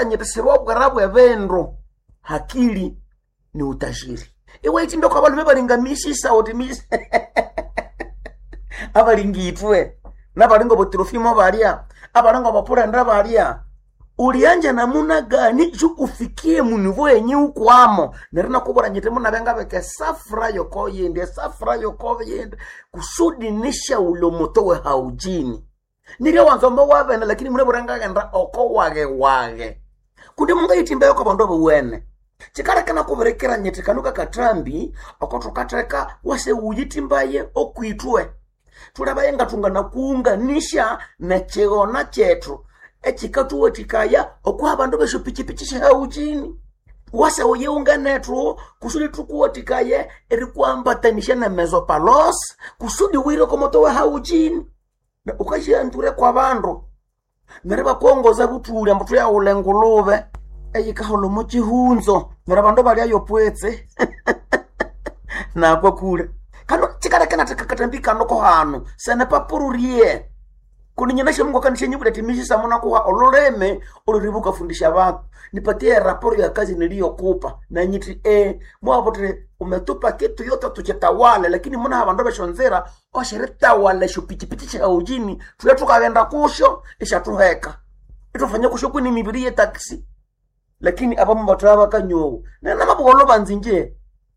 nakubwira nyiti sibobwera bwebendu hakili ni utajiri iwaiti ndoko abalume balingamisisa uti misi abalingitwe nabalinga butirofimo balya abalinga bapulenda balya ulianja namuna gani jukufikie munivo yenye ukwamo nerina kubora nyete munabenga beke safura yoko yende safura yoko yende kusudi nisha ulo moto we haujini nilio wanzomba wabene lakini mune burangagenda oko wage wage kundi munga yitimba yoko bandu buwene chikarekana kuberekera nyete kanuka katrambi oko tukateka wase uyitimbaye okwitwe tulabaye nga tungana kuunganisha nechigona chetu echikatuwetikaya okuha bandu besho pichipichi shihauchini wase uyeunganethu kusudi tukuwetikaye erikwambatanisha na mesopalos kusudi wire komoto we hauchini na ukashianture kwa bandu neri bakongoza butuli ambu tuyaule nguluve eyikaholomo chihunzo neri bandu balyayo pwetse nakwa kule kano chikarekena tikakatambikano hanu sene papururie kuninyesha mungu akanishenye timisisa muna kuwa ololeme oluribuka fundisha bantu nipatie raporo ya kazi niliyokupa na nyiti e mwapote umetupa kitu yote tuchitawale lakini muna habandu beshonzera oshiritawale shupichipiti cha ujini tule tukagenda kusho ishatuheka itufanye kusho kwini mibiri ye taksi lakini abamu bataba bakanyowo nena mabugolo banzinje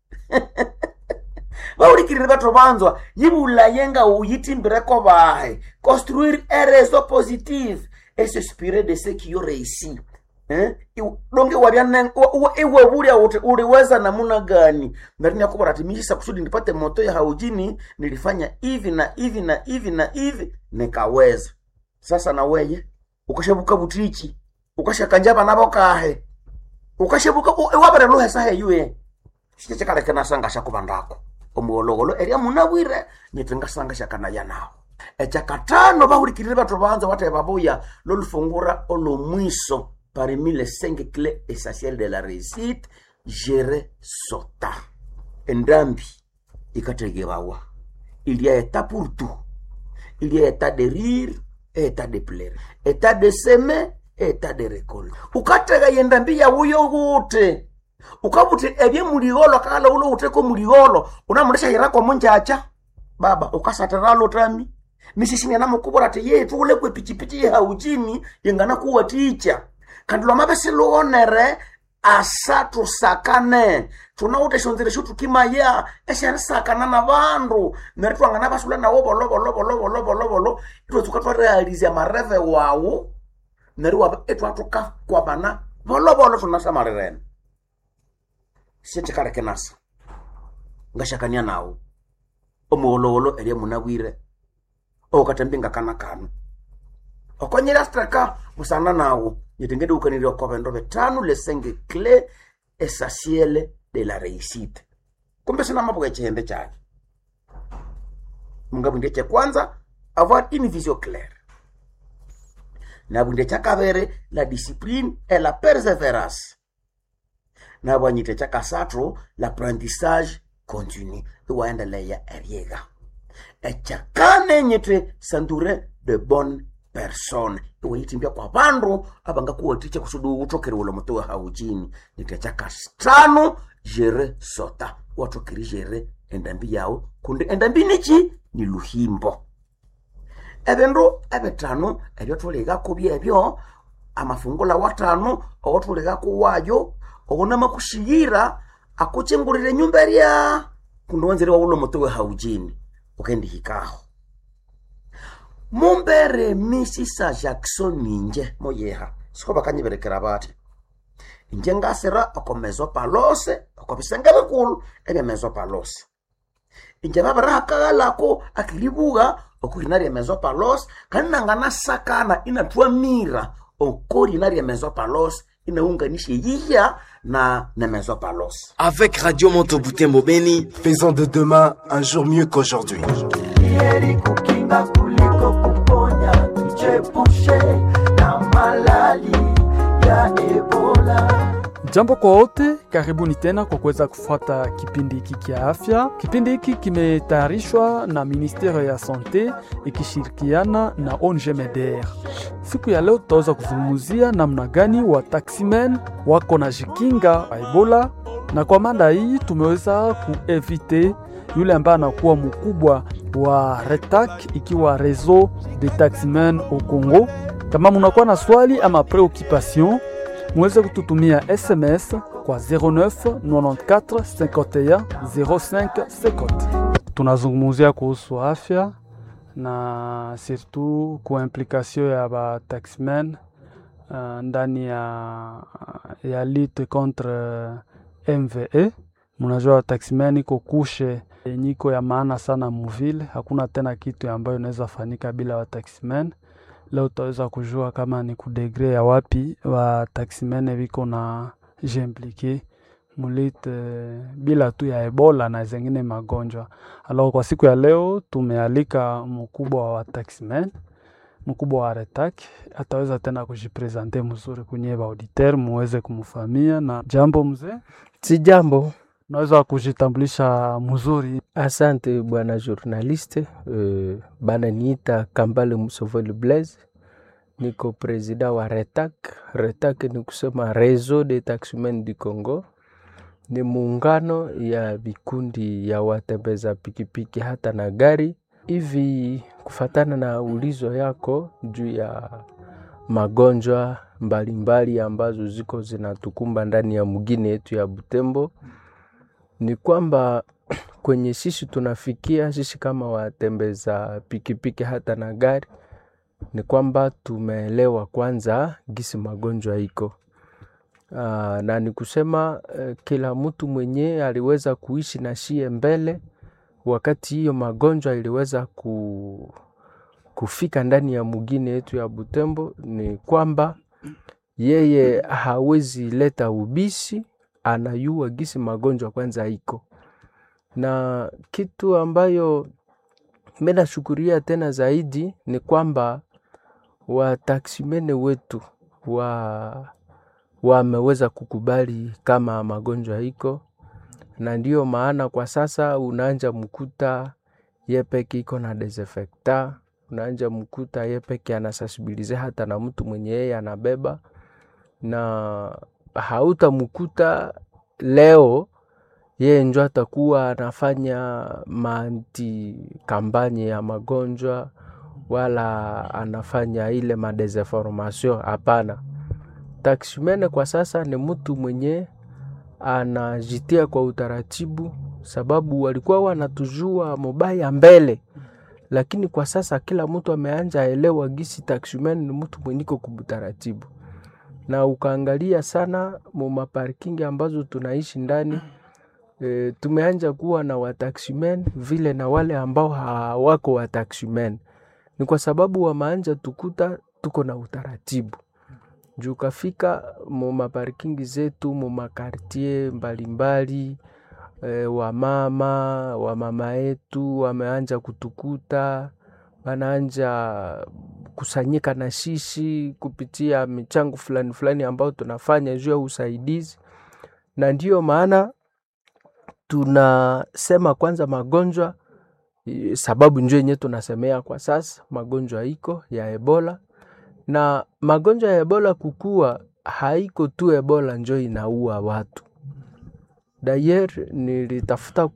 baulikirire batho banzwa yibulayenga uyitimbireko bahe construire un réseau positif et s'inspirer de ce qui ont réussi Eh? Iw- donge waliane iwe bulya uti uliweza namuna gani merini yakubora timishisa kusudi nipate moto ya haujini nilifanya hivi na hivi na hivi na hivi nikaweza sasa na weye ukashabuka butichi ukashakanja bana bokahe ukashabuka wabere luhe sahe yuye shichekalekena sanga shakubandako omuwolowolo eria munabwire nyete ngasanga shakanaya nawo echakatano bahulikirire batho banza bate babuya lolufungura olomwiso parmi les cinq clés essentielles de la réussite gérer sota endambi ikategebawa il y a état pour tout il y a état de rire et état de plaire état de semer et état de récolte ukatega yendambi yawuyo gute ukabuti ebye muligolo kala ulo uteko muligolo unamulesha hirako munjacha baba ukasatiralo tami misisini namukubura ati yetu ule kwe pichipichi ya ujini yengana kuwa ticha kandi lwamabesi luonere asa tusakane tunauta shonzire shu tukimaya esharisakana na bandu neri twangana basula nawo bolobolobolobolobolobolo itwatsuka twarealizya mareve wawu neri waba etwatuka kwabana bolobolo tunasamalirene siechikaleke nasa ngashakania nawo omuwolowolo eria munabwire okatembi kana kanu okonyera straka busana nawo nyetengede ukanire okobendo betano lesenge cle essentielle de la réussite kumbe sina mabuga chihende chake mungabwinde che kwanza avoir une vision claire nabwinde chakabere la discipline et la persévérance nabwanyite chakasathu l'apprentissage continu iwaendeleya eriega echakane nyite sandure de bonne persone iweyitimbya kwa bandu abangakuwaticha kusudi utokere ulo mutowe haujini nite chakastano jere sota watokeri jere endambi yawu kundi endambi nichi ni luhimbo ebindu ebitano ebyo thuligako byebyo amafungula watano owathuligako wayo owunamakushiyira akuchingulire nyumba erya kundi wanzire wawulo mutowe haujini ukendihikaho mumbere misisa jackson ninje moyeha siko bakanyiberekera bati inje ngasira oko mesopalose oko bisenge bikulu ebya mesopalose inje babirahakagalako akilibuga okurina rya mesopalose kandi nanganasakana inatwamira okorina rya mesopalose inaunganisha yiya na na mesopalose Avec Radio Moto Butembo Beni, Faisons de demain un jour mieux qu'aujourd'hui. heri kukinga kuliko kuponya, tuchepushe na malali ya Ebola. Jambo kwa wote, karibuni tena kwa kuweza kufuata kipindi hiki kia afya. Kipindi hiki kimetayarishwa na Ministere ya Sante ikishirikiana na ONG MEDER. Siku ya leo tutaweza kuzungumzia namna gani wa taximen wako na jikinga Ebola, na kwa mada hii tumeweza kuevite yule ambaye anakuwa mkubwa wa RETAC ikiwa Réseau des Taximen au Congo. Kama munakuwa na swali ama preoccupation muweze kututumia SMS kwa 09 94 51 05 50. Tunazungumzia kuhusu afya na surtout kwa implication ya ba taxmen uh, ndani ya, ya lutte contre MVE. Munajua taxmen iko kushe nyiko ya maana sana muvile, hakuna tena kitu ambayo inaweza fanyika bila wa taxmen leo utaweza kujua kama ni kudegre ya wapi wa taximene viko na jimplike mulite bila tu ya Ebola na zengine magonjwa. Alors kwa siku ya leo tumealika mkubwa wa taximen, mkubwa wa RETAC ataweza tena kujipresente mzuri kwenye auditeur muweze kumfamia. Na jambo mzee, Si jambo. unaweza kujitambulisha mzuri? Asante bwana journaliste. Uh, bana niita Kambale Musovoli Blaise, niko presida wa RETAC. RETAC ni kusema Réseau des Taximen du Congo, ni muungano ya vikundi ya watembeza pikipiki hata na gari. Hivi kufatana na ulizo yako juu ya magonjwa mbalimbali ambazo ziko zinatukumba ndani ya mgini yetu ya Butembo, ni kwamba kwenye sisi tunafikia sisi kama watembeza pikipiki hata na gari, ni kwamba tumeelewa kwanza gisi magonjwa iko Aa, na ni kusema eh, kila mtu mwenye aliweza kuishi na shie mbele wakati hiyo magonjwa iliweza ku, kufika ndani ya mugine yetu ya Butembo, ni kwamba yeye hawezi leta ubisi, anayua gisi magonjwa kwanza iko na kitu ambayo mimi nashukuria tena zaidi ni kwamba wataksimene wetu wa wameweza kukubali kama magonjwa iko, na ndiyo maana kwa sasa unaanja mkuta yepeke iko na desinfectant, unaanja mkuta yepeke anasensibilize hata na mtu mwenye yeye anabeba, na hautamkuta leo yeye njo atakuwa anafanya manti kampanye ya magonjwa wala anafanya ile madesinformation. Hapana, taksimene kwa sasa ni mtu mwenye anajitia kwa utaratibu, sababu walikuwa wanatujua mubaya mbele, lakini kwa sasa kila mtu ameanja elewa gisi taksimene ni mtu mwenye iko kubutaratibu, na ukaangalia sana mu maparking ambazo tunaishi ndani E, tumeanja kuwa na wataximen vile na wale ambao hawako wataximen. Ni kwa sababu wameanja tukuta tuko na utaratibu juu kafika mu maparkingi zetu mu makartie mbalimbali e, wamama wamama yetu wameanja kutukuta wanaanja kusanyika na shishi kupitia michango fulani fulani ambao tunafanya juu ya usaidizi, na ndiyo maana tunasema kwanza magonjwa i- sababu njo yenyewe tunasemea kwa sasa magonjwa iko ya Ebola, na magonjwa ya Ebola kukua haiko tu Ebola njo inaua watu. Dayer nilitafuta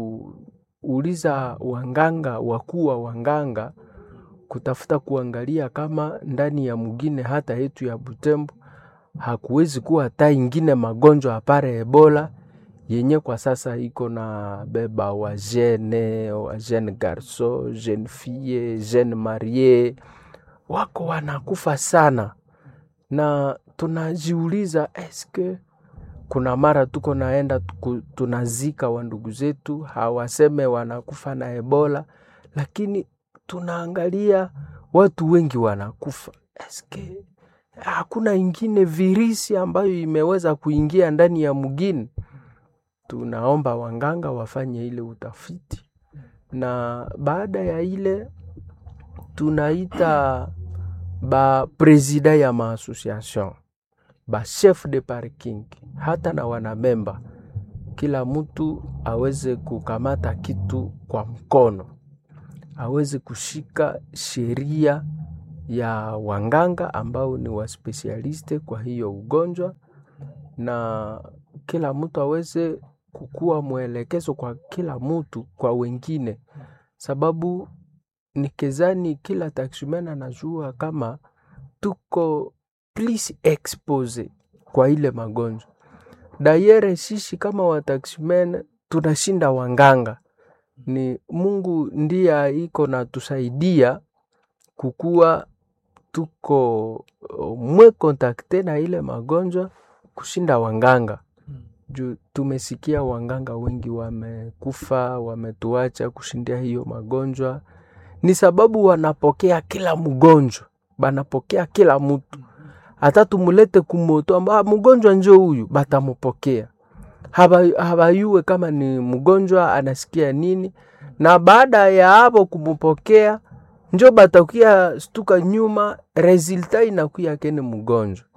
kuuliza wanganga wakuu wa wanganga kutafuta kuangalia kama ndani ya mgine hata yetu ya Butembo hakuwezi kuwa hata ingine magonjwa apare Ebola yenye kwa sasa iko na beba wa jene wa jeune garso jeune fille jeune marie wako wanakufa sana, na tunajiuliza eske kuna mara tuko naenda tuku, tunazika wa ndugu zetu hawaseme wanakufa na Ebola, lakini tunaangalia watu wengi wanakufa. Eske hakuna ingine virisi ambayo imeweza kuingia ndani ya mgini? Tunaomba wanganga wafanye ile utafiti, na baada ya ile tunaita ba presida ya maasociation ba chef de parking hata na wanamemba, kila mtu aweze kukamata kitu kwa mkono, aweze kushika sheria ya wanganga ambao ni waspesialiste kwa hiyo ugonjwa, na kila mtu aweze kukuwa mwelekezo kwa kila mtu kwa wengine, sababu nikezani kila taximan anajua kama tuko plus expose kwa ile magonjwa. Dayere sisi kama wataximen tunashinda wanganga, ni Mungu ndiye iko na tusaidia kukuwa tuko uh, mwe kontakte na ile magonjwa kushinda wanganga juu tumesikia wanganga wengi wamekufa, wametuacha kushindia hiyo magonjwa, ni sababu wanapokea kila mgonjwa, banapokea kila mtu, hata tumulete kumoto amba mgonjwa njo huyu, batamupokea Haba- habayue kama ni mgonjwa anasikia nini, na baada ya hapo kumupokea njo batakuya stuka nyuma, resulta inakuya kene mgonjwa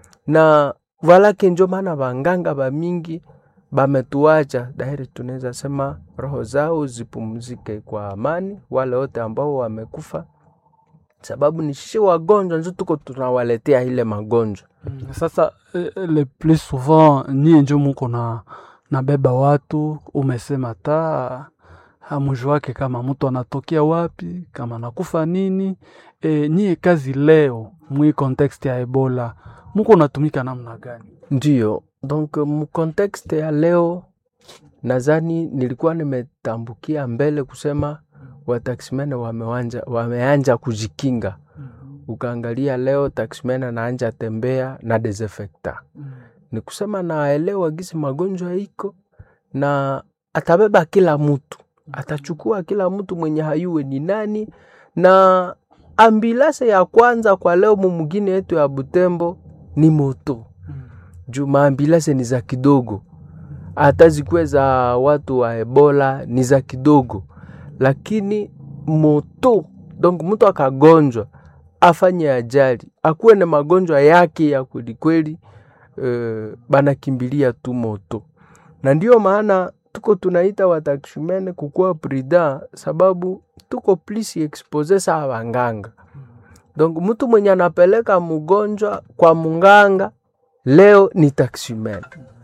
na valake njo maana vanganga vamingi bametuacha dairi, tunaweza sema roho zao zipumzike kwa amani, wale wote ambao wamekufa, sababu ni sisi wagonjwa njo tuko tunawaletea ile magonjwa. Mm, Sasa eh, le plus souvent nyie njo muko na nabeba watu, umesema ta hamujwake kama mtu anatokea wapi, kama anakufa nini. E, nyie kazi leo mwi context ya Ebola muko natumika namna gani? Ndiyo, donc mu contexte ya leo nadhani nilikuwa nimetambukia mbele kusema wataximene wamewanja, wameanja kujikinga. Ukaangalia leo taximene anaanja tembea na desinfectant. Ni kusema naelewa gisi magonjwa iko na atabeba kila mtu, atachukua kila mtu mwenye hayuwe ni nani, na ambilase ya kwanza kwa leo mumugini yetu ya Butembo ni moto juu maambilase ni za kidogo, hata zikuwe za watu wa Ebola ni za kidogo, lakini moto donc mtu akagonjwa afanye ajali akuwe na magonjwa yake ya kwelikweli, uh, banakimbilia tu moto, na ndio maana tuko tunaita wataksumene kukuwa prida, sababu tuko plus expose saa wanganga. Donc mtu mwenye anapeleka mgonjwa kwa munganga leo ni taximan.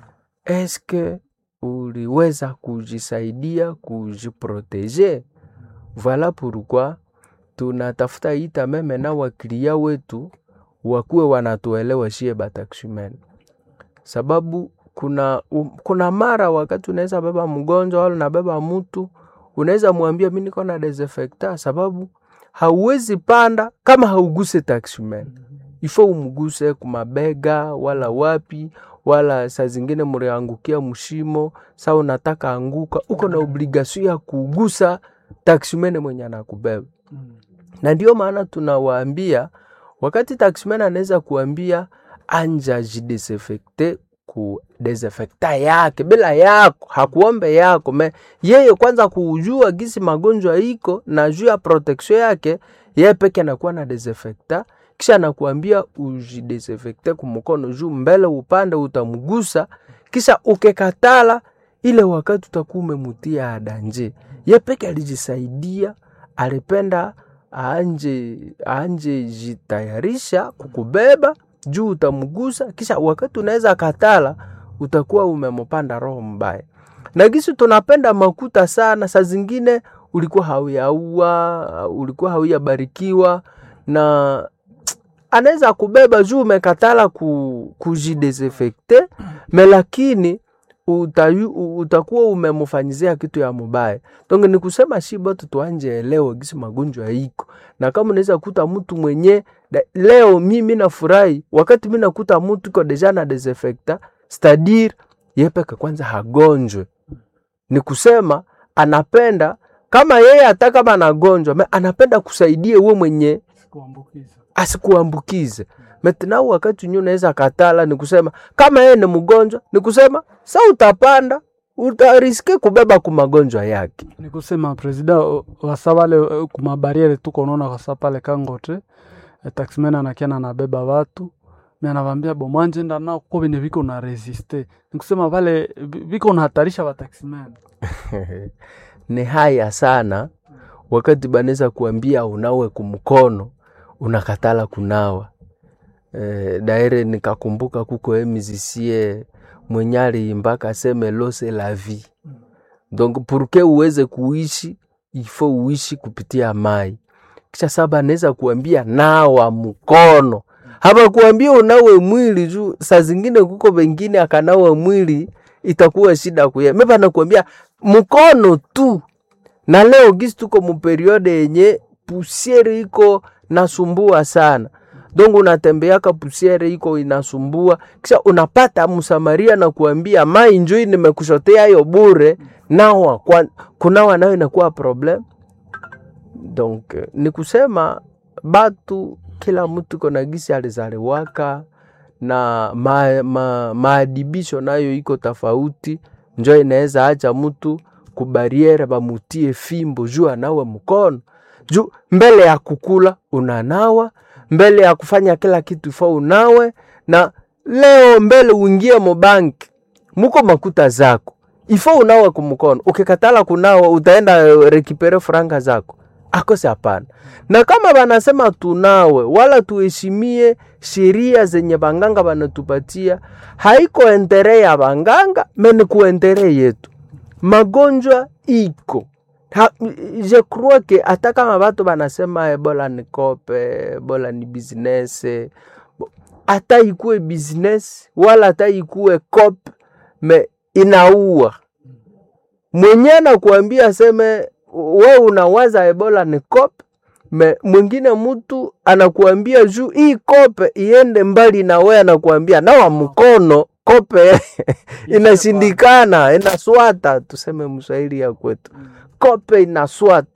Eske uliweza kujisaidia kujiproteje? Voilà pourquoi tunatafuta ita meme na wakilia wetu wakuwe wanatuelewa shie bataximan, sababu kuna, um, kuna mara wakati unaweza beba mgonjwa wala unabeba mtu unaweza mwambia mi niko na desinfectant, sababu hauwezi panda kama hauguse taximan ifo umguse kumabega wala wapi wala saa zingine muriangukia mshimo, saa unataka anguka, uko na obligation ya kugusa taximene mwenye anakubeba. Na ndio maana tunawaambia wakati taximene anaweza kuambia anja jidesinfecte ku desinfecta yake bila yako, hakuombe yako me yeye kwanza kujua gisi magonjwa iko na juu ya protection yake, yeye peke anakuwa na desinfecta kisha anakuambia ujidesinfecte kumukono juu mbele upande utamgusa, kisha ukekatala ile wakati utakuwa umemutia adanje. Ye peke alijisaidia, alipenda aanje aanje jitayarisha kukubeba juu utamgusa, kisha wakati unaweza katala utakuwa umemupanda roho mbaya. Na gisi tunapenda makuta sana, saa zingine ulikuwa hauyaua, ulikuwa hauyabarikiwa na anaweza kubeba juu umekatala ku, kujidesinfecte me lakini utayu, utakuwa umemufanyizia kitu ya mubaya. Donc ni kusema shi bote tuanje elewe gisi magonjwa iko, na kama unaweza kuta mtu mwenye da, leo mimi nafurahi wakati mi nakuta mtu iko deja na desinfecta stadir yepeke kwanza hagonjwe, ni kusema anapenda kama yeye hata kama anagonjwa me anapenda kusaidie we mwenye asikuambukize metna wakati unyo unaweza katala, ni kusema kama yeye ni mgonjwa, ni kusema sa utapanda utariske kubeba ku magonjwa yake. Ni kusema presida wasa wale kumabariere tuko naona wasa pale Kangote taxman anakiana anabeba watu me anavambia bo mwanjenda nao kuko venye viko na resiste nikusema vale vi- viko nahatarisha vataximene ni haya sana wakati banaweza kuambia unawe kumkono unakatala kunawa e, daire nikakumbuka kuko emizisie mwenyali mpaka aseme lose la vie donc purke uweze kuishi ifo uishi kupitia mai kisha saba anaweza kuambia nawa mkono hapa kuambia unawe mwili juu saa zingine kuko wengine akanawa mwili itakuwa shida kuye mepa nakuambia mkono tu na leo gisi tuko muperiode yenye pusiere iko nasumbua sana donc unatembeaka pusiere iko inasumbua kisha unapata msamaria na kuambia mai njui nimekushotea hiyo bure nawa kwa, kunawa nayo inakuwa problem donc eh, ni kusema batu kila mtu kona gisi alizaliwaka na ma, ma, maadibisho nayo iko tofauti njo inaweza acha mtu kubariere bamutie fimbo juu anawe mkono juu mbele ya kukula unanawa mbele ya kufanya kila kitu fa unawe na leo mbele uingie mobanki muko makuta zako ifo unawe kumkono ukikatala kunawa utaenda eh, rekipere franga zako akose hapana na kama banasema tunawe wala tuheshimie sheria zenye banganga banatupatia haiko entere ya banganga meni kuentere yetu magonjwa iko ha, je crois que hata kama batu banasema ebola ni kope ebola ni business bo- hata ikuwe business wala hata ikuwe cop me inaua mwenye anakuambia aseme we unawaza ebola ni cop me mwingine mtu anakuambia juu hii kope iende mbali na we anakuambia nawa mkono kope inashindikana inaswata tuseme mswahili ya kwetu kope inaswata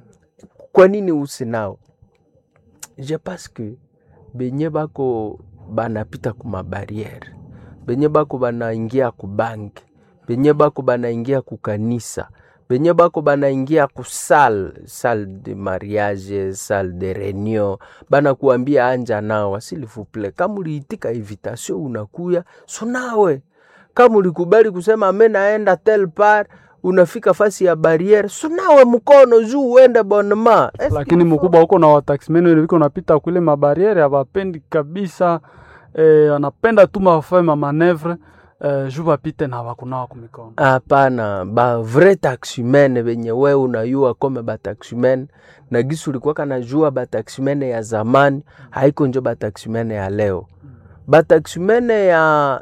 kwa nini usinao je pense que benye bako banapita kumabariere benye bako banaingia kubanki benye bako banaingia kukanisa benye bako banaingia kusal sal de mariage sal de reunion banakuambia anja nawa s'il vous plaît kama uliitika invitation unakuya sunawe kama ulikubali kusema ame naenda tel par unafika fasi ya barriere sunawe mkono juu uende bonema lakini mkubwa huko na wataximene wenye viko napita kule mabariere abapendi kabisa eh, anapenda tu mafae mamanevre eh, juu bapite na bakunawa kumikono hapana ba vrai taximene benye we unayua kome bataximene na gisi ulikuwaka najua bataximene ya zamani haiko njo bataximene ya leo bataximene ya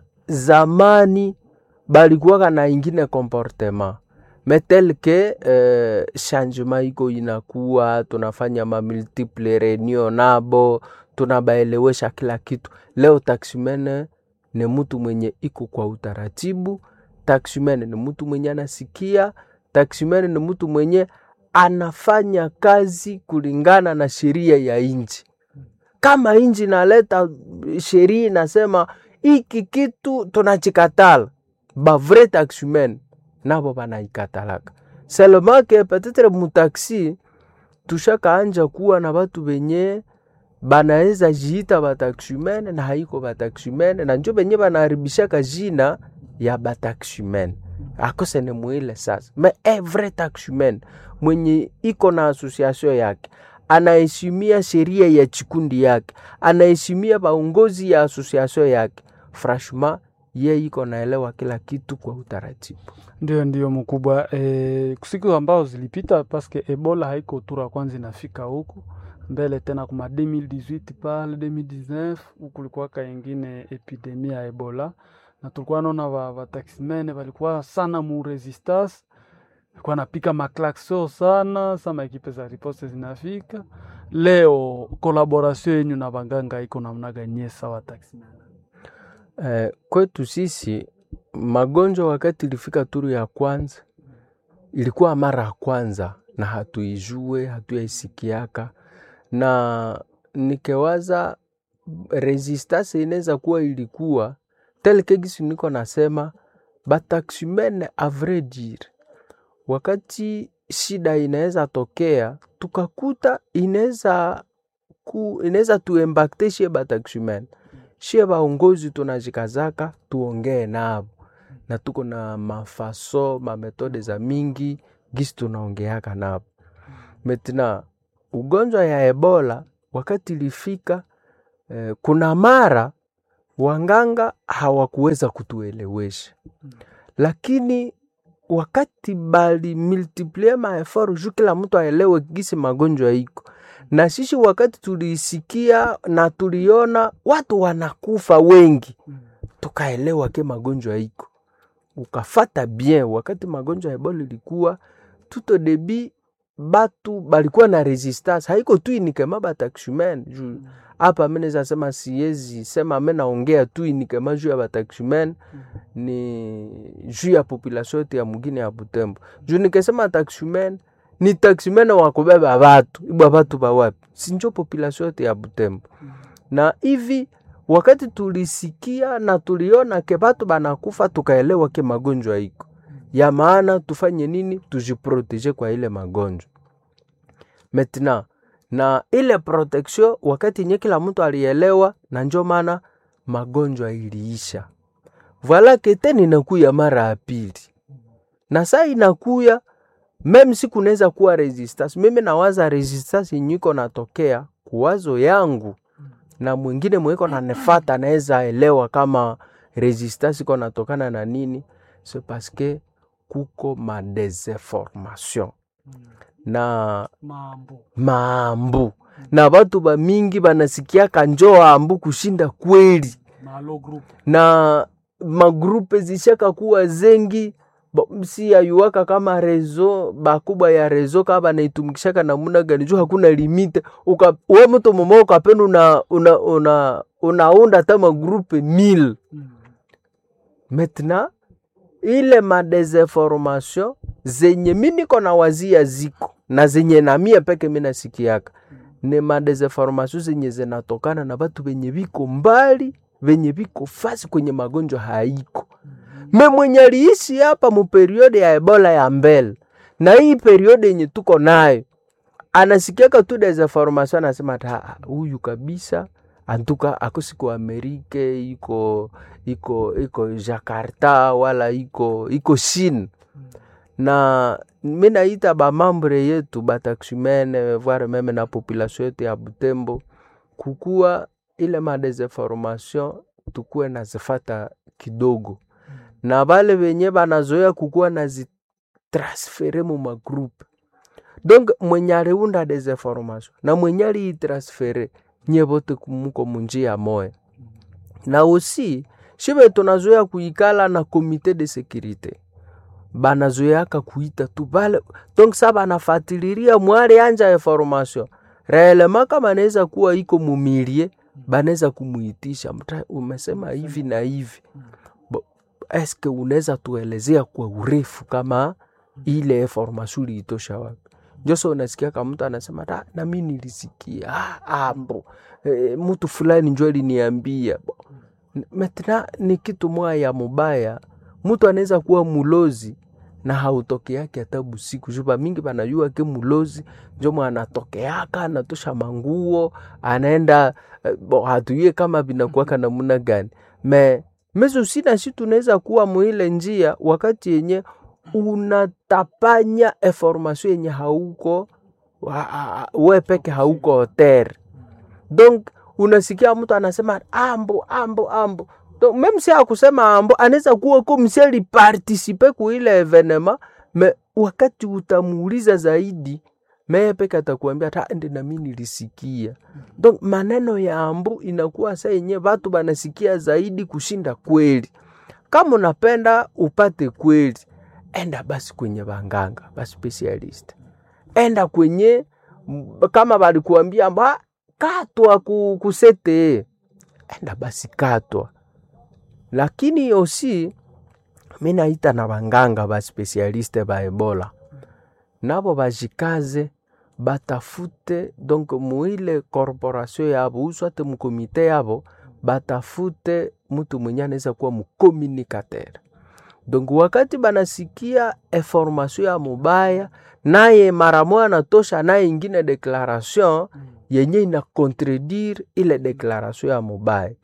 zamani balikuwaka na ingine comportement metel ke eh, changement iko inakuwa tunafanya mamultiple reunion nabo tunabaelewesha kila kitu leo taximene ni mtu mwenye iko kwa utaratibu taximene ni mtu mwenye anasikia taximene ni mtu mwenye anafanya kazi kulingana na sheria ya nchi kama nchi inaleta sheria inasema hiki kitu tunachikatala bavre taximene nabo banaikatalaka seulement ke peut-être mutaxi tushakaanja kuwa na batu benye banaweza jiita bataximene na haiko bataximene na njo benye banaharibishaka jina ya bataximene akose ni mwile sasa me evre taximene mwenye iko na association yake anaheshimia sheria ya chikundi yake anaheshimia baongozi ya association yake franchement ye iko naelewa kila kitu kwa utaratibu ndio ndio mkubwa e, siku ambao zilipita paske ebola haiko tura kwanza inafika huku mbele tena kuma 2018 pale 2019 huku kulikuwaka ingine epidemia ya ebola na tulikuwa naona va, vataximene valikuwa sana mu resistance alikuwa napika maklakso sana sama ekipe za riposte zinafika leo kolaboration yenyu na banganga iko namna ganye sawa taximene Eh, kwetu sisi magonjwa wakati ilifika turu ya kwanza ilikuwa mara ya kwanza na hatuijue hatuyaisikiaka na nikewaza resistance inaweza kuwa ilikuwa telke gisi niko nasema bataximene a vrai dire wakati shida inaweza tokea tukakuta inaweza ku inaweza tuembakte shie bataximene shie vaongozi tunajikazaka tuongee navo na tuko na mafaso mametode za mingi gisi tunaongeaka navo metina ugonjwa ya ebola wakati ilifika eh, kuna mara wanganga hawakuweza kutuelewesha lakini wakati bali multiplie maefort juu kila mtu aelewe gisi magonjwa iko na sisi wakati tulisikia na tuliona watu wanakufa wengi tukaelewa ke magonjwa iko ukafata bien wakati magonjwa ya ebola ilikuwa tuto debi batu balikuwa na resistance haiko tu inikema bataxumen juu hapa mi naweza sema siezi sema mi naongea tu inikema juu ya bataxumen ni juu ya population yote ya mugine ya butembo juu nikesema taxumen ni taxumen wakubeba batu ibwa batu bawapi sinjo population yote ya butembo na hivi wakati tulisikia na tuliona ke batu banakufa tukaelewa ke magonjwa iko ya maana tufanye nini tujiproteje kwa ile magonjwa maintenant na ile protection wakati nye kila mtu alielewa na njo maana magonjwa iliisha voila kete ninakuya mara ya pili na saa inakuya meme siku naweza kuwa resistance mimi nawaza resistance nyiko natokea kuwazo yangu na mwingine mweko nanefata naweza elewa kama resistance iko natokana na nini c'est parce que kuko madesinformation na mambo mambu na batu bamingi banasikiaka njoo ambu kushinda kweli malo group na magrupe zishaka kuwa zengi Bo- si ayuwaka kama rezo bakubwa ya rezo kama banaitumikishaka namuna gani juu hakuna limite uka, we mtu mmoja ukapenda una, una, una, unaunda hata magrupe mil mm. maintenant ile madesinformation zenye mi niko na wazia ziko na zenye na mie peke mi nasikiaka ni madesinformation zenye zinatokana na batu venye viko mbali venye viko fasi kwenye magonjwa haiko me mwenye aliishi hapa mu periode ya ebola ya mbele na hii periode yenye tuko nayo anasikiaka tu desinformation anasema ata "Ah, huyu kabisa antuka akosiko amerike iko iko iko jakarta wala iko iko chine na mi naita bamambre yetu bataximene voire meme na population yetu ya butembo kukuwa ile madesinformation tukuwe nazifata kidogo na bale benye banazoea kukuwa nazitransfere mu magroupe donc mwenye aliunda desinformation na mwenye aliitransfere nye bote muko munjia moya na aussi shibe tunazoea kuikala na komite de securite banazoeaka kuita tu bale donc sa banafatiliria mwali anja information reelema kama naweza kuwa iko mumilie banaweza kumuitisha mta umesema hivi na hivi Bo- eske unaweza tuelezea kwa urefu kama ile information uliitosha wapi njoso unasikia kama mtu anasema "Da, na mi nilisikia ah, ambo e, mtu fulani njo aliniambia Bo, metna ni kitu moya ya mubaya mtu anaweza kuwa mulozi na hautokeake hata busiku juba mingi banajua ke mulozi njo mwanatokeaka anatosha manguo anaenda eh, bo hatuye kama vinakuwaka namuna gani me mezo sina si tunaweza kuwa muile njia wakati yenye unatapanya information yenye hauko wa- a- a- we peke hauko hotere donc unasikia mtu anasema ambo ambo ambo donc meme si akusema ambo anaweza kuwa ko msi alipartisipe kuile evenema me wakati utamuuliza zaidi meye peke atakuambia ta ndi nami nilisikia donc maneno ya ambu inakuwa sa yenye watu banasikia zaidi kushinda kweli kama unapenda upate kweli enda basi kwenye banganga baspecialist enda kwenye m- kama balikuambia mba katwa ku, kusete enda basi katwa lakini osi mi naita na banganga baspecialiste ba ebola nabo bajikaze batafute donc muile corporation yabo uswate mukomite yabo batafute mtu mwenye anaweza kuwa mucommunicateur donc wakati banasikia information ya mubaya naye mara moya anatosha naye ingine declaration yenye ina contredire ile declaration ya mubaya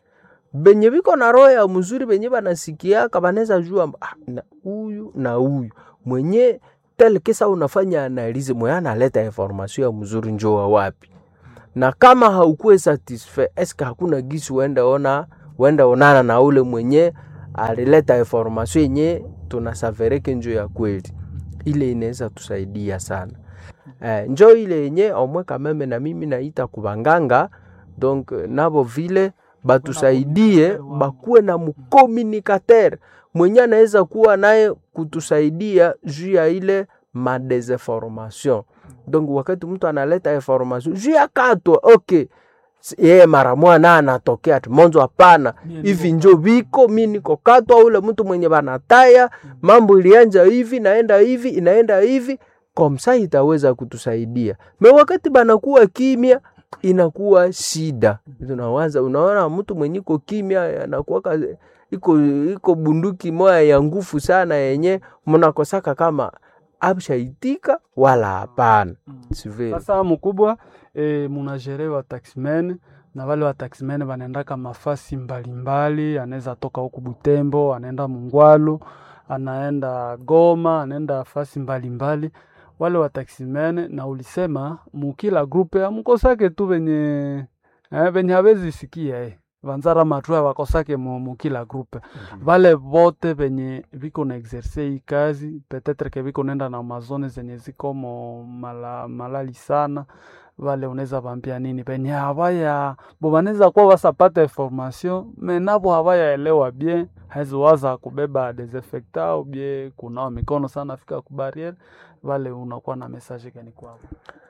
benye biko na roho ya mzuri benye banasikiaka banaweza jua mba, ah, na huyu na huyu mwenye tel kisa unafanya analize mwenye analeta information ya mzuri njoo wa wapi na kama haukuwe satisfait eske hakuna gisi uende ona uende onana na ule mwenye alileta information yenye tunasavereke njo ya kweli ile inaweza tusaidia sana eh, njo ile yenye omwe kameme na mimi naita kubanganga donc nabo vile batusaidie bakuwe na mkomunikater mwenye anaweza kuwa naye kutusaidia juu ya ile madesinformation donc wakati mtu analeta information juu ya katwa okay S- yeye mara moja na anatokea ati monzo hapana hivi njo viko mi niko katwa ule mtu mwenye banataya mambo ilianja hivi naenda hivi inaenda hivi komsa itaweza kutusaidia me wakati banakuwa kimya inakuwa shida tunawaza unaona mtu mwenye iko kimya anakuwaka iko iko bunduki moya ya nguvu sana yenye mnakosaka kama abshaitika wala hapana sivile Sasa mkubwa e, munajere wa taximen na wale wa taximen wanaendaka mafasi mbalimbali, anaweza toka huku Butembo, anaenda Mungwalu, anaenda Goma, anaenda fasi mbalimbali wale wa taximen, na ulisema mukila grupe amukosake tu venye eh, venye hawezi sikia eh. vanzara matua wakosake mu, mukila grupe vale vote venye viko na exerce hii kazi petetre ke viko nenda na mazone zenye ziko mo mala, malali sana vale unaweza vambia nini venye havaya bo vanaweza kuwa wasapata information me navo havayaelewa bien haziwaza kubeba desinfecta au bie kunawa mikono sana fika kubariere vale unakuwa na message gani kwao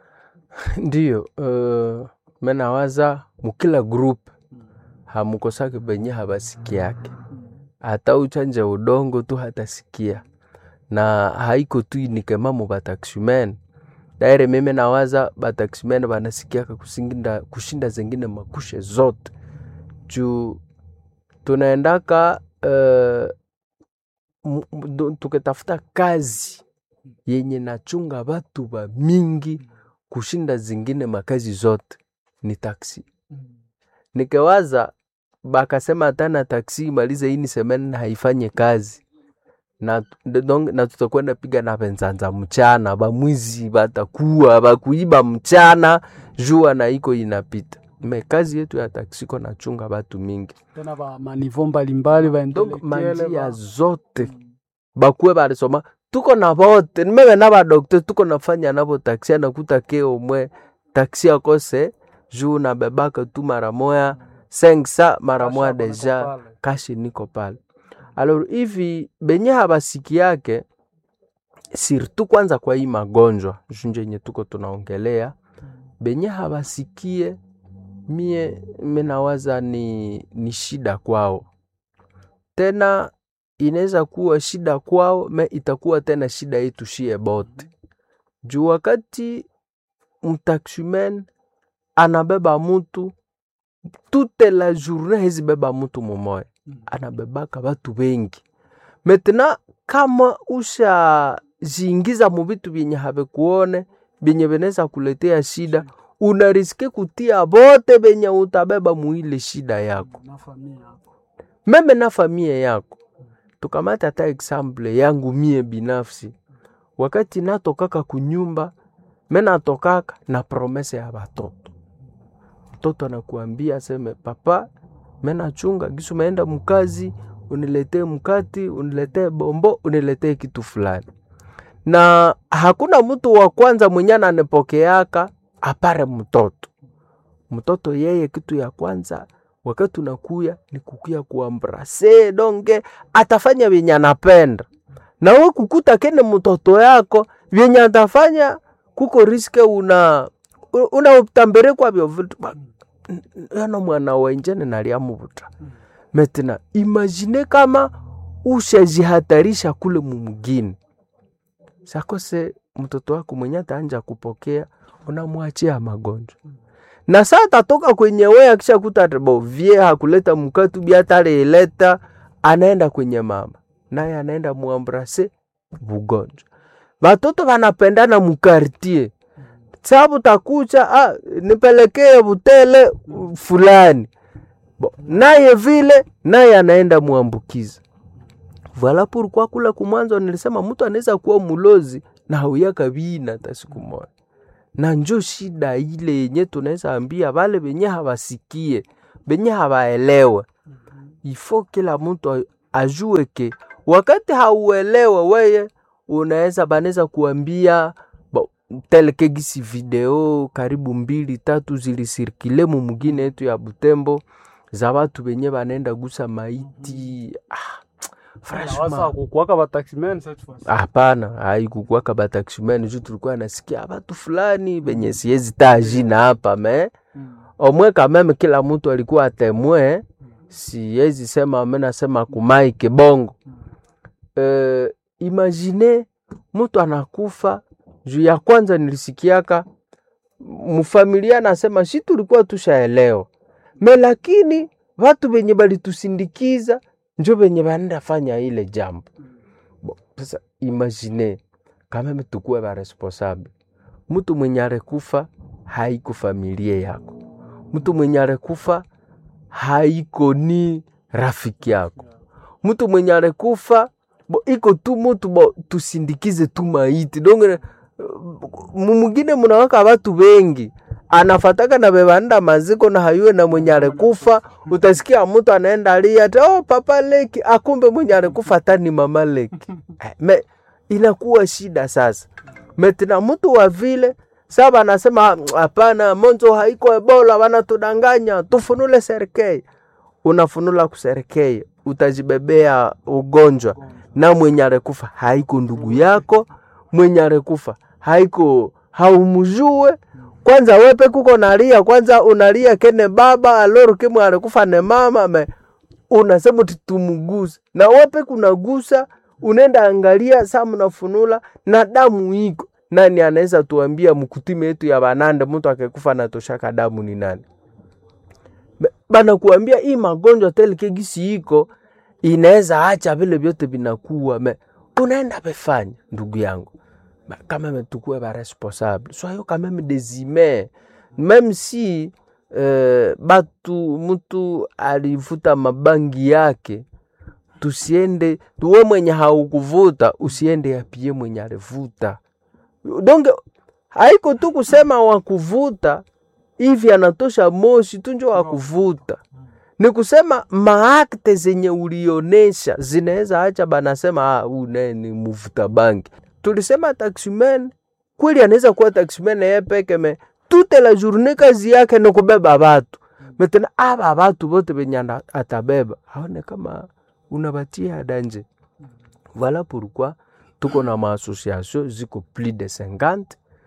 ndiyo uh, menawaza mukila group hamukosake benye habasikiake hata uchanje udongo tu hatasikia na haiko tu nikema mu bataximen daire mimi nawaza bataximen banasikiaka kusinginda kushinda zengine makushe zote juu tunaendaka uh, m- m- do- tukitafuta kazi yenye nachunga batu ba mingi kushinda zingine makazi zote ni taksi nikewaza bakasema tana taksi imalize ini semene na haifanye kazi na, donc, na tutakwenda piga na penzanza mchana bamwizi batakuwa bakuiba mchana jua na iko inapita me kazi yetu ya taksi iko nachunga batu mingi tena ba manivo mbalimbali ba donc intellectuel, manjia ba- zote bakuwe barisoma tuko na bote nimebe na badokte tuko nafanya nabo taksi anakuta ke omwe taksi akose juu nabebaka tu mara moya sengsa mara Kasha moya bana deja kwa pale. kashi niko pale alors hivi benye habasiki yake surtout kwanza kwa hii magonjwa junje yenye tuko tunaongelea benye habasikie mie minawaza ni, ni shida kwao tena inaweza kuwa shida kwao me itakuwa tena shida yetu shie bote juu wakati mtaximen anabeba mutu toute la journée hezi beba mutu mumoya anabebaka batu bengi metena kama ushajiingiza mu vitu vyenye havekuone vyenye vinaweza kuletea shida unariske kutia bote benye utabeba muile shida yako na familia yako. meme na familia yako tukamata hata example yangu mie binafsi wakati natokaka kunyumba me natokaka na promese ya batoto mtoto anakuambia aseme papa me nachunga gisu meenda mkazi uniletee mkati uniletee bombo uniletee kitu fulani na hakuna mtu wa kwanza mwenye ananipokeaka apare mtoto mtoto yeye kitu ya kwanza wakati unakuya ni kukuya kuambrase donge atafanya vyenye anapenda na we kukuta kene mtoto yako vyenye atafanya kuko riske una unautambere kwavyo vitu Ba- n- n- yana mwana wenjene naliamuvuta metina imagine kama ushajihatarisha kule mumugini sakose mtoto wako mwenye ataanja kupokea unamwachia magonjwa na saa tatoka kwenye we akishakuta bo vie hakuleta mkatu biataleleta anaenda kwenye mama naye anaenda muambrase bugonjwa batoto banapendana mukartie sabu takucha ah, nipelekee butele fulani bo, naye vile naye anaenda muambukiza Voilà pourquoi kula kumwanzo nilisema mtu anaweza kuwa mulozi na hauyaka vina hata siku moja, na njo shida ile yenye tunaweza ambia wale benye hawasikie benye hawaelewe. Ifo kila mtu a- ajue ke wakati hauelewe weye, unaweza banaweza kuambia bo, teleke gisi video karibu mbili tatu zilisirkile mu mugine yetu ya Butembo za watu benye banenda gusa maiti ah, franchement kukuwaka bataximen cette fois hapana haikukuwaka bataximen juu tulikuwa nasikia batu fulani benye siezi taa jina hapa me omwe kameme kila mtu alikuwa atemwe siezi sema me nasema kumaike bongo uh, imagine mtu anakufa juu ya kwanza nilisikiaka mfamilia nasema si tulikuwa tushaelewa me lakini watu benye balitusindikiza njo benye banenda fanya ile jambo Bo, sasa imagine kameme tukuwe baresponsable mtu mwenye arekufa haiko familia yako mtu mwenye arekufa haiko ni rafiki yako mtu mwenye arekufa bo iko tu mutu bo tusindikize tu maiti donge mumugine munawaka watu wengi anafataka na bebanda maziko na hayuwe na mwenye alikufa utasikia mtu anaenda alia ati oh papa leki akumbe mwenye alikufa hata ni mama leki Eh, me inakuwa shida sasa metina mtu wa vile saba anasema hapana monzo haiko ebola wanatudanganya tufunule serikei unafunula kuserikei utajibebea ugonjwa na mwenye alikufa haiko ndugu yako mwenye alikufa haiko haumujue kwanza wepe kuko nalia kwanza unalia kene baba aloro kimwe alikufa ne mama me unasema uti tumuguse na wepe kunagusa unaenda angalia saa mnafunula na damu iko nani anaweza tuambia mkutime yetu ya banande mtu akekufa natoshaka damu ni nani Be- banakuambia hii magonjwa teleke gisi iko inaweza acha vile vyote vinakuwa me unaenda befanya ndugu yangu Ba- quand même tukue ba responsable soyons quand même des humains même si euh, batu mtu alivuta mabangi yake tusiende tuwe mwenye haukuvuta usiende yapie mwenye alivuta donc haiko tu kusema wakuvuta hivi anatosha moshi tu njo wakuvuta ni kusema maakte zenye ulionesha zinaweza acha banasema ah, huyu naye ni muvuta bangi tulisema taximen kweli anaweza kuwa taximen yeye peke me toute la journée kazi yake ni kubeba batu metena aba batu bote benye ana- atabeba aone kama unabatia danje voilà pourquoi tuko na maassociation ziko plus de 50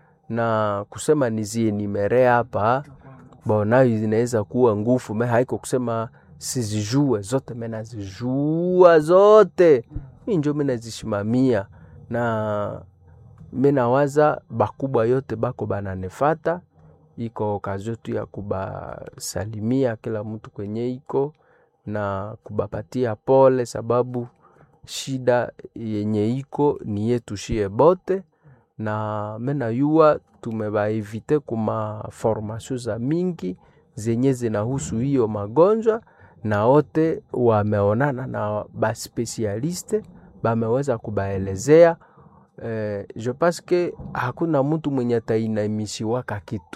na kusema nizienimere hapa bonayo zinaweza kuwa ngufu me haiko kusema sizijue zote me nazijua zote mi njo mi nazishimamia na mi nawaza bakubwa yote bako bananefata iko okazio tu ya kubasalimia kila mtu kwenye iko na kubapatia pole sababu shida yenye iko ni yetu shie bote na menayua tumebaevite kuma formation za mingi zenye zinahusu hiyo magonjwa na wote wameonana na baspesialiste bameweza kubaelezea eh, je pense que hakuna mtu mwenye atainamishiwaka kitu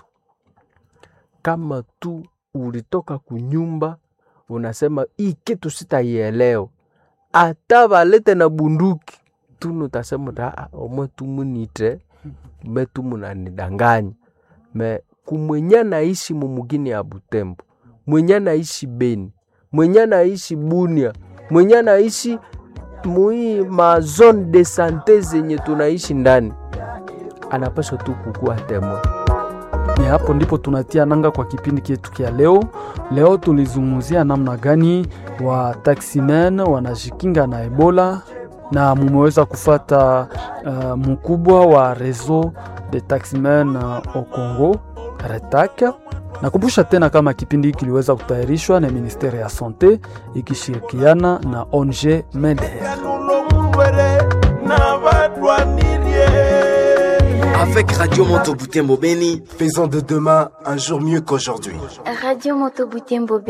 kama tu ulitoka kunyumba unasema hii kitu sitaielewa hata balete na bunduki tunu utasema ta "Ah, omwe tumunite me tumunanidanganya me kumwenye naishi mumugini ya Butembo mwenye naishi Beni mwenye naishi Bunia mwenye naishi mui ma zone de sante zenye tunaishi ndani anapaswa tu kukua temo Ni hapo ndipo tunatia nanga kwa kipindi chetu kia leo. Leo tulizungumzia namna gani wa taximen wanajikinga na Ebola na mumeweza kufata uh, mkubwa wa réseau de taximen uh, au Congo RETAC. Nakumbusha tena kama kipindi hiki kiliweza kutayarishwa na ministeri ya sante ikishirikiana na ONG MEDER. Avec Radio Moto Butembo Beni, Faisons de demain un jour mieux qu'aujourd'hui. Radio Moto Butembo